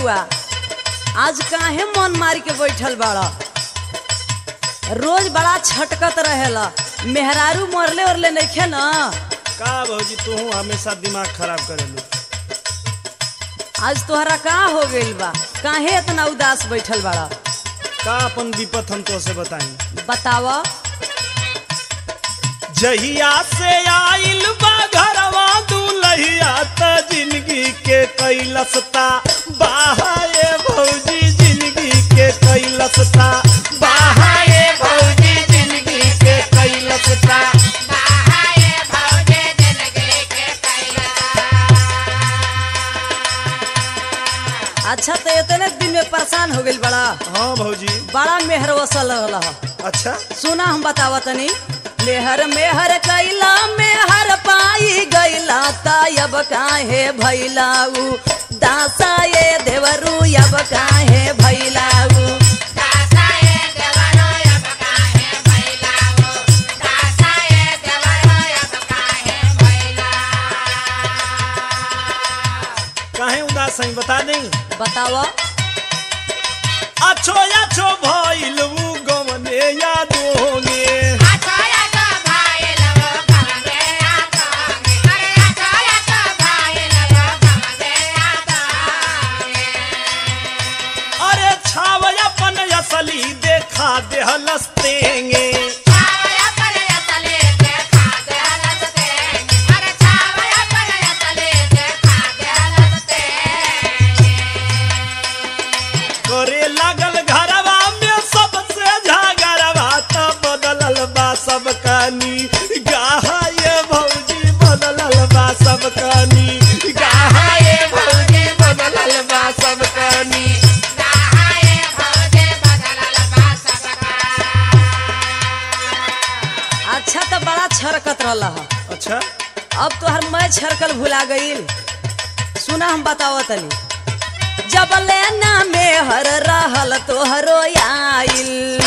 बबुआ आज काहे मन मार के बैठल बाड़ा रोज बड़ा छटकत रहेला मेहरारू मरले उरले नइखे न का भौजी तू हमेशा दिमाग खराब करेलू आज तोहरा का हो गइल बा काहे इतना उदास बैठल बाड़ा का अपन विपत हम तो से बताई बताव जहिया से आइल बा घरवा दुलहिया त जिंदगी के कैलसता बाहाए भौजी जिंदगी के कैलसता बाहाए भौजी जिंदगी के कैलसता अच्छा तो इतने दिन में परेशान हो गइल बड़ा हाँ भौजी बड़ा मेहर वसल रहला ह। अच्छा सुना हम बतावा तनी मेहर मेहर कैला मेहर पाई गैला तायब काहे भैलाऊ दासा ये देवरू अब काहे भैलाऊ काहे उदास है बता दें बतावा अच्छो अच्छो भइल उ गमने याद होंगे अरे छाव अपन असली देखा दे हलस्तेंगे करे लागल घरवा में सबसे झगड़वा त बदलल बा सब कहानी गाहे भौजी बदलल बा सब कहानी गाहे भौजी बदलल बा सब कहानी अच्छा तो बड़ा छरकत रहला ह। अच्छा अब तो हर मैं छरकल भुला गईल सुना हम बतावा तनी जब लेना मेहर रहल तोहरो आइल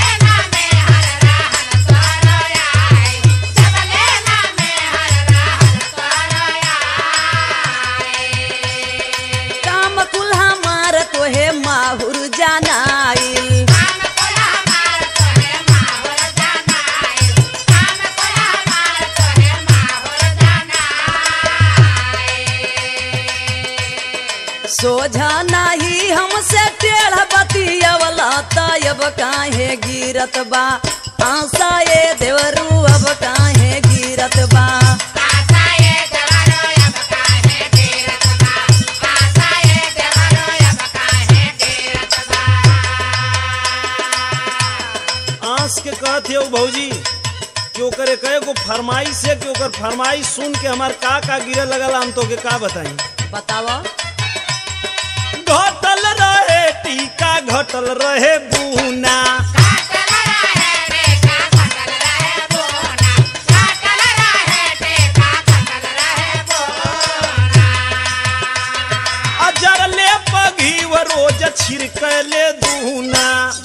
काम कुल्हा मार तोहे माहुर जानाइल सोझा नाही हमसे टेढ़ बतियवला तब काहे गिरत बा आशा ये देवरू अब काहे गिरत बा आंस के कहत हो भौजी कि ओकरे कहे को फरमाइश है कि ओकर फरमाइश सुन के हमार का का गिरे लगल हम तो के का बताई बतावा घटल रहे टीका घटल रहे बुना अजर ले पघी व रोज छिड़कले दूना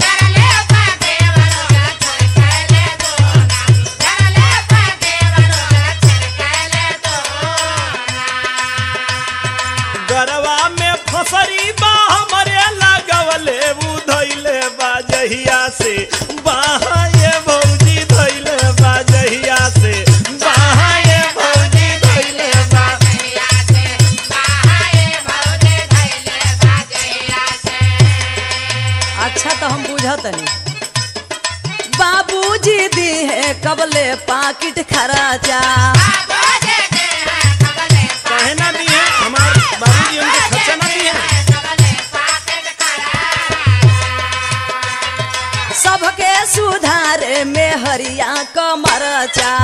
गरवा में फसरी बा हमरे लगवले बुधैले बाजहिया से बाहे भौजी धैले बाजहिया से बाहे भौजी धैले बा अच्छा तो हम बुझतनी बाबूजी दी है कबले पाकिट खराचा काहे ना दी है हमार बाबूजी हमके खर्चा ना दी है सबके सुधारे में हरिया कमरचा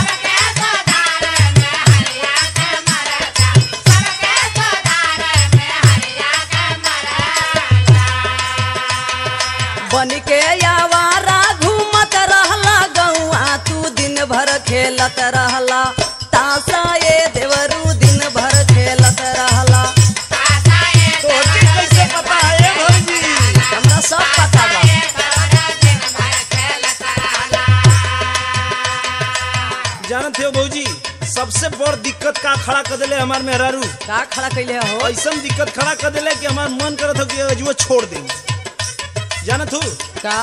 बन के आवारा घूमत रहला गौआ तू दिन भर खेलत रहला तासा ये देवरू दिन भर खेलत रहला तोहके कैसे पता है भौजी हमरा सब पता बा जानत हो भौजी सबसे बड़ दिक्कत का खड़ा कर दिले हमार मेहरारू का खड़ा कैले हो ऐसन दिक्कत खड़ा कर दिले कि हमार मन करत हो कि अजुआ छोड़ दे जानत हूँ का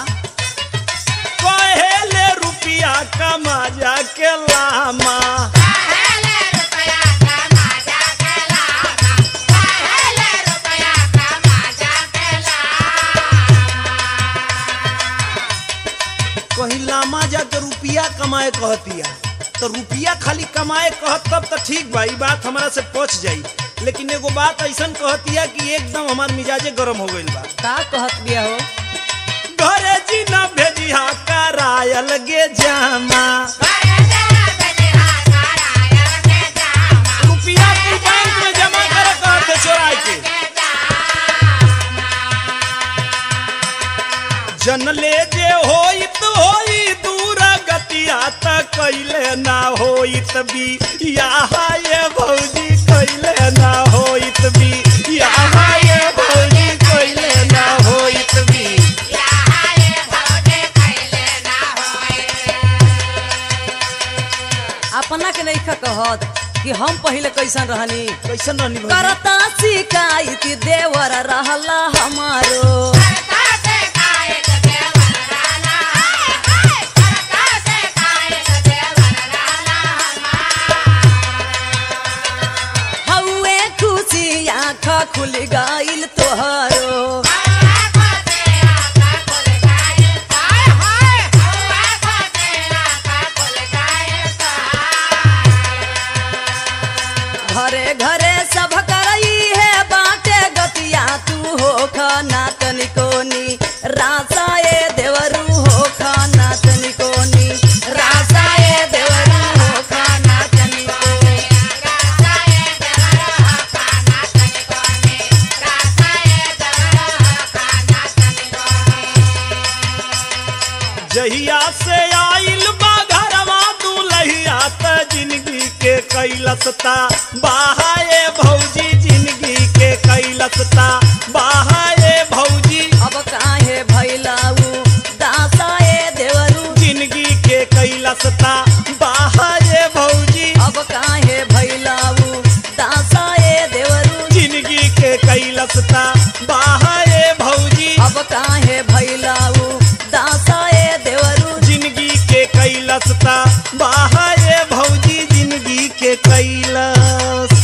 कहेले रुपिया कमा जा के लामा कहीं लामा जाके रुपिया कमाए कहतिया तो रुपिया खाली कमाए कहत तब तो ठीक बा ई बात हमारा से पच जाई लेकिन एगो बात ऐसन कहतिया कि एकदम हमार मिजाजे गरम हो गइल बा का कहत बिया हो घरे जी न भेजिहा करायल गे जामा रुपिया तू बैंक में जमा करे कहते चोराय के जनले जे होइत होई दूर गतिया त कैले ना होइत भी यहाँ ये भौजी कैले ना होइत भी यहाँ ये भौजी कैले ना होइत भी अपना के नहीं कहत कि हम पहले कैसन रहनी कैसन रहनी भौजी करता शिकायत देवर रहला हमारो हौए खुशी आँख खुल गइल तोहरो घरे घरे सब करई है बाटे गतिया तू हो खाना तनिकोनी रासा ए देवरू हो खाना तनिकोनी रासा ए देवरू हो खाना तनिकोनी जहिया से आइल बा घरवा दुलहिया त जिंदगी के कैलसता बाहाए भौजी जिंदगी के कैलसता बाहाए भौजी अब काहे भैलाऊ दासा ए देवरू जिंदगी के कैलसता बाहाए भौजी अब काहे भैलाऊ दासा ए देवरू जिंदगी के कैलसता बाहाए भौजी अब काहे भैलाऊ दासा ए देवरू जिंदगी के कैलसता बाहाए भौजी जिंदगी के कैलस